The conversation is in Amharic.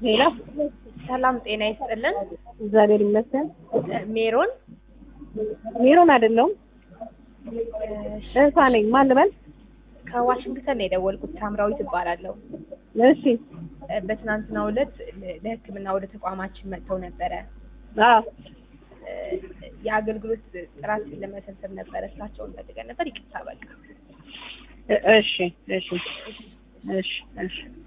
ሌላ ሰላም ጤና ይስጥልን። እግዚአብሔር ይመስገን። ሜሮን ሜሮን አይደለሁም እህቷ ነኝ። ማን ልበል? ከዋሽንግተን ነው የደወልኩት። ሳምራዊት እባላለሁ። እሺ በትናንትናው ዕለት ለሕክምና ወደ ተቋማችን መጥተው ነበረ። አዎ የአገልግሎት ጥራት ለመሰብሰብ ነበረ። እሳቸውን ፈልገን ነበር። ይቅርታ በቃ እ- እሺ እሺ እሺ እሺ